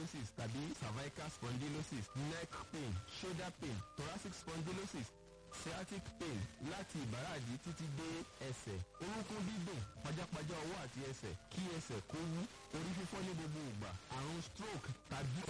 spondylosis tàbí cervical spondylosis neck pain shoulder pain thoracic spondylosis sciatic pain láti ìbàràdì títí dé ẹsẹ̀ orúnkún dídùn pajápajá ọwọ́ àti ẹsẹ̀ kí ẹsẹ̀ kó wú orí fífọ́ ní gbogbo ìgbà àrùn stroke tàbí.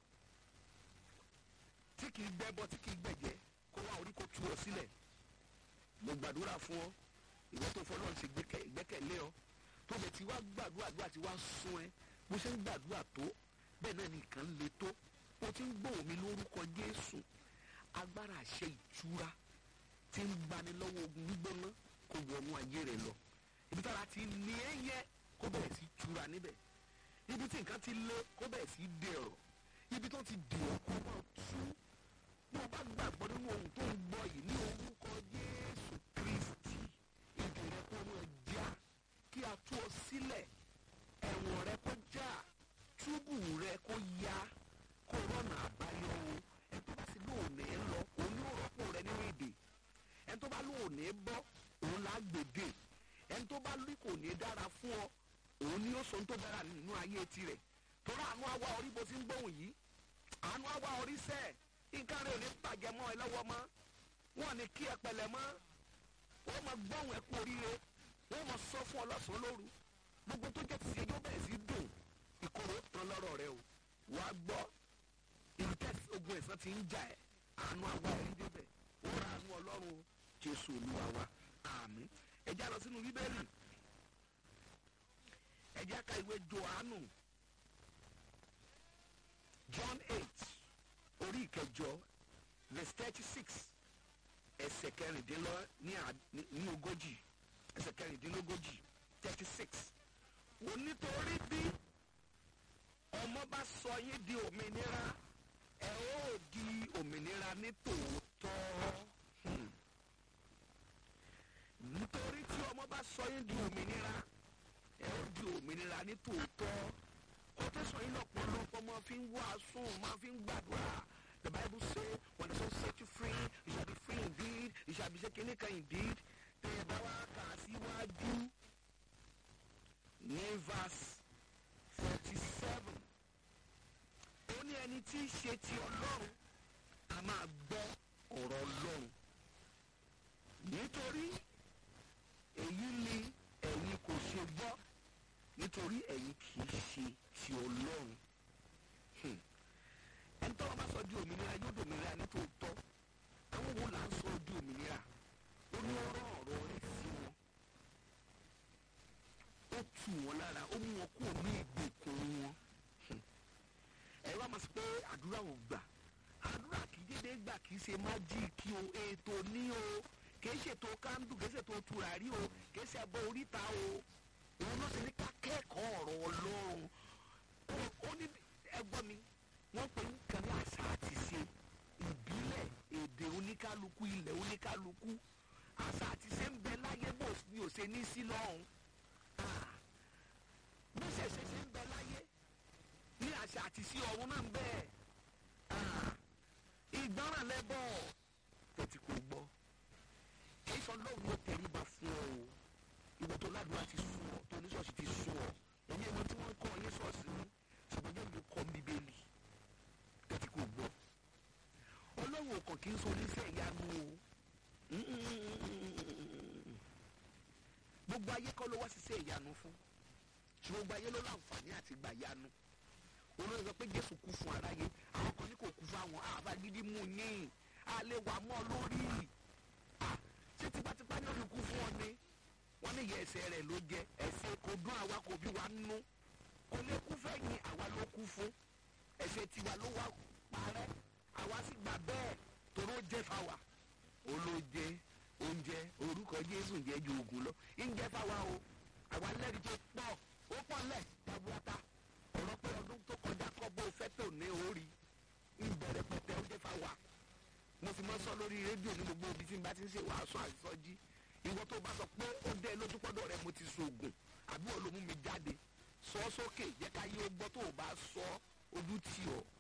tí kì í gbẹ́bọ tí kì í gbẹ̀jẹ́ kó wá orí kó tú ọ sílẹ̀ mo gbàdúrà fún ọ ìwọ tó fọlọ́run ṣe ìgbẹ́kẹ̀lé ọ tó bẹ̀ tí wá gbàdúrà àdúrà tí wá sún ẹ bó ṣe ń gbàdúrà tó bẹ́ẹ̀ náà nìkan le tó bó ti ń gbóhùn mi lórúkọ Jésù agbára àṣẹ ìtura tí ń gbani lọ́wọ́ ogun gbígbóná kó wọnú ayé rẹ lọ ibi tára ti ní ẹ yẹ kó bẹ̀rẹ̀ sí tura níbẹ̀ ibi tí nǹkan ti lé kó bẹ̀rẹ̀ sí dẹ̀rọ̀ ibi tó ti dẹ̀rọ̀ kó máa tú bó o bá gbàgbọ́ nínú ohun tó ń gbọ́ yìí ní orúkọ Jésù Kristi èdè rẹ kó máa já kí a tú ọ sílẹ̀ ẹ̀wọ̀n rẹ kó já túbù rẹ kó yá kó rọ́nà àbáyọ o ẹ̀ tó bá sì lóòní ẹ lọ òun yóò rọ́pò rẹ nínú èdè ẹ̀ tó bá lóòní bọ́ òun là á gbèdè ẹ̀ tó bá lóì kò ní dára fún ọ òun ni ó sọ tó dára nínú ayé tirẹ̀ torí àánú àwa orí bó ti ń gbóhùn yìí àánú àwa orí sẹ́ẹ̀ nǹkan rẹ̀ ò ní bàjẹ́ mọ́ ẹ lọ́wọ́ mọ́ wọn ní kí ẹ pẹ̀lẹ́ mọ́ wọ́n máa gbọ́hùn ẹ kú oríire wọ́n máa sọ fún ọ lọ́sàn-án lóru gbogbo tó jẹ́ ti ṣe yóò bẹ̀rẹ̀ sí dùn ìkorò tán lọ́rọ̀ rẹ o wà á gbọ́ ibi tẹ́sí ogun ẹ̀sán ti ń jà ẹ́ àánú àwa ẹ̀ ń débẹ̀ ó ra àánú ọlọ́run jésù olúwa wa àmín ẹ já lọ sínú bíbélì ẹ já ka ìwé johannu john eight orí ìkẹjọ verse thirty six ẹsẹ̀ kẹrìndínlọ ní ogójì ẹsẹ̀ kẹrìndínlógójì thirty six onítorí bí ọmọ bá sọ yín di òmìnira ẹ ó di òmìnira ní tòótọ́ nítorí tí ọmọ bá sọ yín di òmìnira ẹ ó di òmìnira ní tòótọ́ ó tẹ̀sán yín lọ́pọ̀lọpọ̀ máa fi ń wàásù máa fi ń gbàdúrà the bible say when the son set you free you shall be free indeed you shall be shaken indeed tẹ̀ ẹ bá wá kà síwájú ní verse forty seven ó ní ẹni tí í ṣe ti ọlọ́run a máa gbọ́ ọ̀rọ̀ ọlọ́run nítorí èyí ni ẹ̀yin kò ṣe gbọ́ nítorí ẹ̀yin kì í ṣe ti ọlọ́run ẹni tó wọn bá sọ di òmìnira yóò di òmìnira ní tòótọ́ àwọn wo là ń sọ di òmìnira ó ní ọ̀rọ̀ ọ̀rọ̀ rẹ̀ sí wọn ó tù wọn lára ó mú wọn kúrò ní ìgbèkùn wọn ẹ wá máa sọ pé àdúrà ò gbà àdúrà kì í dédé gbà kì í ṣe májíìkì o ètò ní o kì í ṣètò kándù kì í ṣètò tùràrí o kì í ṣe ẹbọ oríta o òun ló ti ní ká kẹ́kọ̀ọ́ ọ̀rọ̀ ọlọ́run ó ní ẹgbọ́n mi wọ́n pè ń kan ní àṣà àti ṣe ìbílẹ̀ èdè oníkálukú ilẹ̀ oníkálukú àṣà àti ṣe ń bẹ láyé bó ni ò ṣe ní sí lọ́hùn bí ṣẹ̀ṣẹ̀ ṣe ń bẹ láyé ní àṣà àti sí ọ̀run náà ń bẹ ìgbọràn lẹ́bọ̀ tẹ̀tí kò gbọ́ kìí sọ lóun ló tẹríba fún ọ o ìwọ tó ládùúgbò ti sùn ọ tó oníṣọ́ọ̀ṣì ti sùn ọ ẹ̀yin ẹ̀mọ tí wọ́n kọ́ ọyẹ́ ṣọ́ọ̀ṣì ní ṣùgbọ́n jẹ́ mi kọ́ bíbélì tẹ̀tí kò gbọ́ ọlọ́run ò kàn kí n sọ oníṣẹ́ ìyanu o gbogbo ayé kọ́ ló wá ṣiṣẹ́ ìyanu fún ṣùgbọ́n gbogbo ayé ló láǹfààní àti gbà yanu olóyè sọ pé jésù kú fún aráyé àwọn kan ní kò kú fún àwọn àbágídí mú yín àlè wà mọ́ lórí ṣé tipátipá ní òní kú fún ọ ni wọ́n ní ìyẹ ẹsẹ̀ rẹ̀ ló jẹ ẹsẹ̀ kò dún àwa kò bí wa nú kò lè kú fẹ́yìn àwa ló kú fún ẹsẹ̀ tiwa ló wá parẹ́ àwa sì gbà bẹ́ẹ̀ toró jẹ́ fáwa olóje oúnjẹ orúkọ jésù ń jẹ́ ju oògùn lọ ń jẹ́ fáwa o àwa lẹ́rìí tó pọ̀ ó pọ̀ lẹ̀ tabuata ọ̀rọ̀ pé ọdún tó kọjá kọ́ bó fẹ́ tó ní orí ìbẹ̀rẹ̀ pẹ̀tẹ́ ó jẹ́ fáwa mo fi mọ́ sọ lórí rédíò ní gbogbo ibi tí n bá ti ń ṣe wàásù àìsọjí ìwọ tó bá sọ pé ó dé lójúpọ̀dọ̀ rẹ mo ti sògùn àbí olómú mi jáde sọ sókè jẹ́ ká yé o gbọ́ tó o bá sọ ojú tì ọ́